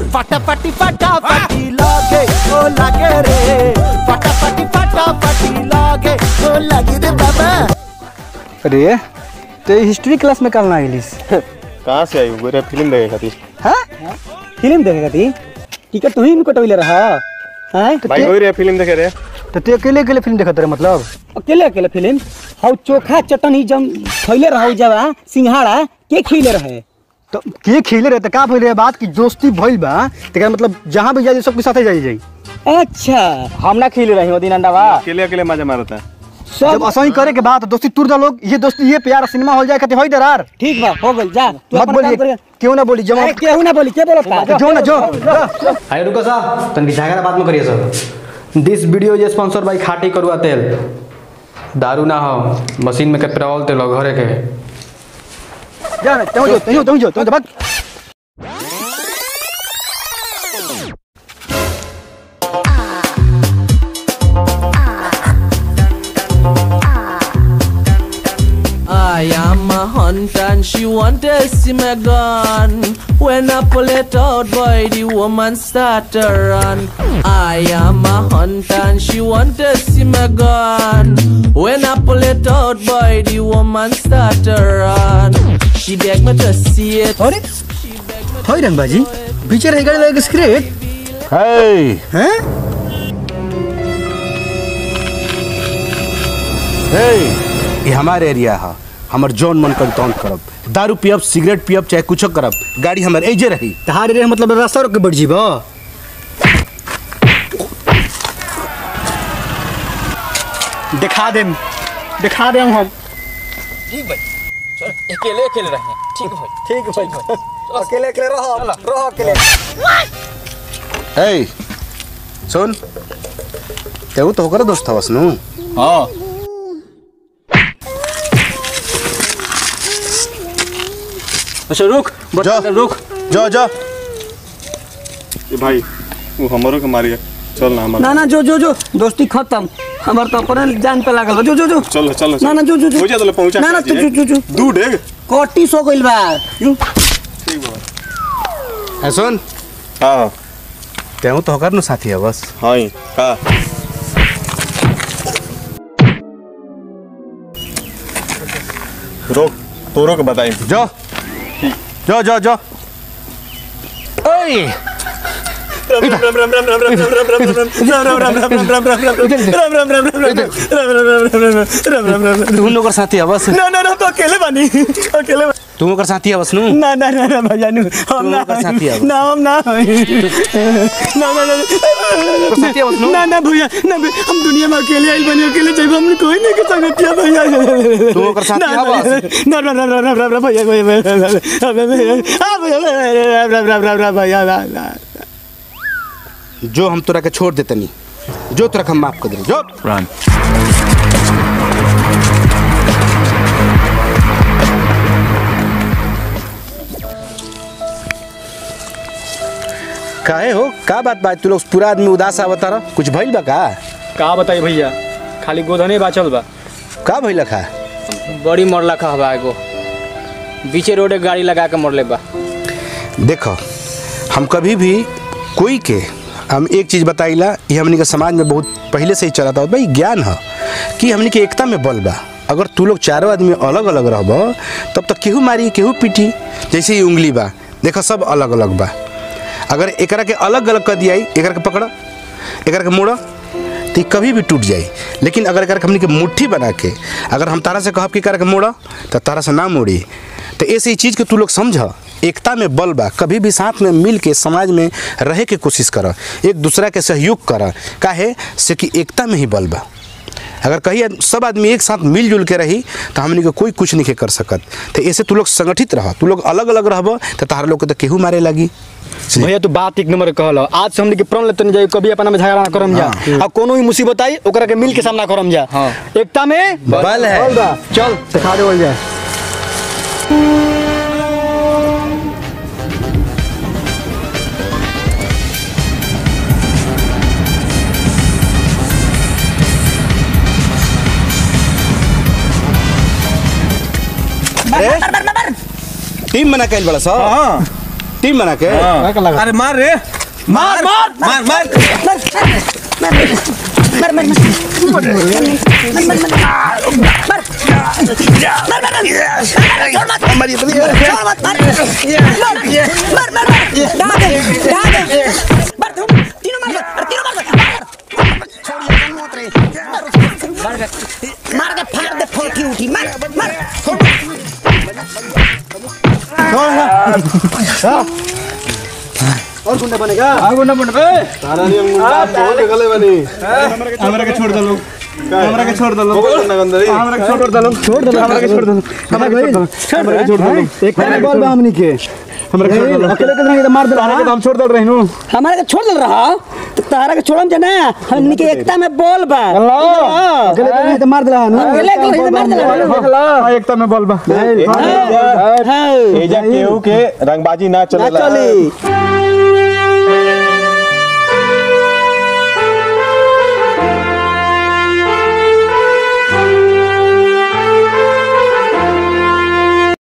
फटाफटी फटाफटी लागे ओ लागे रे फटाफटी फटाफटी लागे ओ लागे रे बाबा अरे तो हिस्ट्री क्लास में कल ना गेलिस कहाँ से आई गोरे फिल्म देखे खातिर हाँ फिल्म देखेगा ती टिकट तू ही इनको टोले रहा हैं तो भाई ते- वही रे फिल्म देखे रे तो तू अकेले अकेले फिल्म देखत रहे मतलब अकेले अकेले फिल्म हाउ चोखा चटनी जम खैले रहा जवा सिंघाड़ा के खिले रहे तो के खिले रहे तो का भइल रहे बात की दोस्ती भइल बा तेकर मतलब जहां भी जाई सबके साथे जाई जाई अच्छा हम ना खिले रही ओ दिन अंडावा अकेले अकेले मजा मारता है जब असही करे के बाद दोस्ती तुर दा लोग ये दोस्ती ये प्यार सिनेमा हॉल जाए खातिर होई दरार ठीक बा हो गइल जा तू मत अपन काम बोलिए करिए। क्यों ना बोली जमा अरे केहू ना बोली के बोलता जो ना जो अरे रुको सा तनकी झगड़ा बात में करिए sir this video is sponsor by खाटी करुआ तेल दारू ना हो मशीन में के पेट्रोल तेल हो घरे के जा ना तुम जो तुम जो तुम जो तुम जो भाग I am a hunter and she want to see my gun. When I pull it out, boy, the woman start to run. I am a hunter and she want to see my gun. When I pull it out, boy, the woman start to run. She beg me to see it. अरे होई रंगबाजी पीछे रह गए लगे script हे हैं हे ये हमार एरिया है हमर जौन मन कर तौन करब दारू पियब सिगरेट पियब चाहे कुछो करब गाड़ी हमर एजे रही तहारे रे मतलब रास्ता रोक के बढ़ जीबो दिखा देम दिखा देम हम अकेले अकेले रहे ठीक है ठीक है अकेले अकेले रहो रहो अकेले हे सुन तेऊ तो होकर दोस्त हवस नु हाँ अच्छा रुक जा रुक जा जा ये भाई वो हमारो के मारिया चल ना हमारा ना ना जो जो जो दोस्ती खत्म हमार तो अपन जान पे लागल बा। जो जो जो चल चल ना ना जो जो जो हो जा तो पहुंचा ना ना के जो जो जो जो दू डेग कोटी सो गइल बा यू है सुन हाँ तेऊ तो होकर नु साथी हवस हाँ ही, का रोक तोरो के बताई जा जा जा जा ओए तू लोग साथी हवस ना ना ना तो अकेले बानी अकेले बा- तू ओकर साथी हवस नु ना ना ना ना भैया नु हम ना ओकर साथी हवस। ना हम ना ना ना ना साथी हवस नु ना ना भैया ना भैया, हम दुनिया में अकेले आइल बनी अकेले चाहिए हम कोई नहीं के संगतिया भैया तू ओकर साथी ना, हवस। ना ना ना ना ना ना ना भैया भैया भैया भैया भैया भैया भैया भैया भैया भैया जो हम तोरा के छोड़ देतनी जो तोरा के हम माफ कर दे जो काहे हो का बात बात तू लोग पूरा आदमी उदास आवता रह कुछ भइल बा का का बताई भैया खाली गोधने बाचल बा का भइल खा बड़ी मरला खा हवा एगो बीचे रोडे गाड़ी लगा के मरले बा देखो हम कभी भी कोई के हम एक चीज़ बताइला ये हमनी के समाज में बहुत पहले से ही चला था भाई ज्ञान है कि हमनी के एकता में बल बा अगर तू लोग चारों आदमी अलग अलग रहब तब तो केहू मारी केहू पीटी जैसे ही उंगली बा देखो सब अलग अलग बा अगर एकरा के अलग अलग कर दिया एकरा के पकड़ एकरा के मोड़ तो ई कभी भी टूट जाई लेकिन अगर एकरा के हमनी के मुट्ठी बना के अगर हम तारा से कहब कि एकरा के मोड़ तो तारा से ना मोड़ी तो ऐसे ही चीज़ के तू लोग समझ एकता में बल बा कभी भी साथ में मिल के समाज में रहे के कोशिश कर एक दूसरा के सहयोग कर काहे से कि एकता में ही बल बा अगर कहीं आद- सब आदमी एक साथ मिलजुल के रही तो हमनी के कोई कुछ नहीं कर सकत तो ऐसे तू लोग संगठित रह तू लोग अलग अलग रहब तो तारा लोग के तो केहू मारे लगी भैया तू बात एक नंबर कहल आज से हमने के प्रण लेते नहीं जाई कभी अपना में झगड़ा ना करम जा अब कोनो भी मुसीबत आई ओकरा के मिल के सामना करम जा एकता में बल है। बा। चल सिखा दे बोल जाए टीम बना कैल बड़ा सा हाँ टीम बना के अरे मार रे मार मार मार मार और गुंडा बनेगा हमरा के छोड़ दो लोग हमरा के छोड़ दो लोग हमरा के छोड़ दो लोग छोड़ दो हमरा के छोड़ दो हमरा के छोड़ दो छोड़ दो एक टाइम बॉल बा हमनी के हमरा छोड़ दो अकेले के नहीं तो मार दे रहा हम छोड़ दे रहे नु हमारे के छोड़ दल रहा तो तारा के छोड़म जना हमनी के एकता में बोल बा अकेले के नहीं तो मार दे रहा नु अकेले के नहीं तो मार दे हां एकता में बॉल बा हां एजा केहू के रंगबाजी ना चलेला चली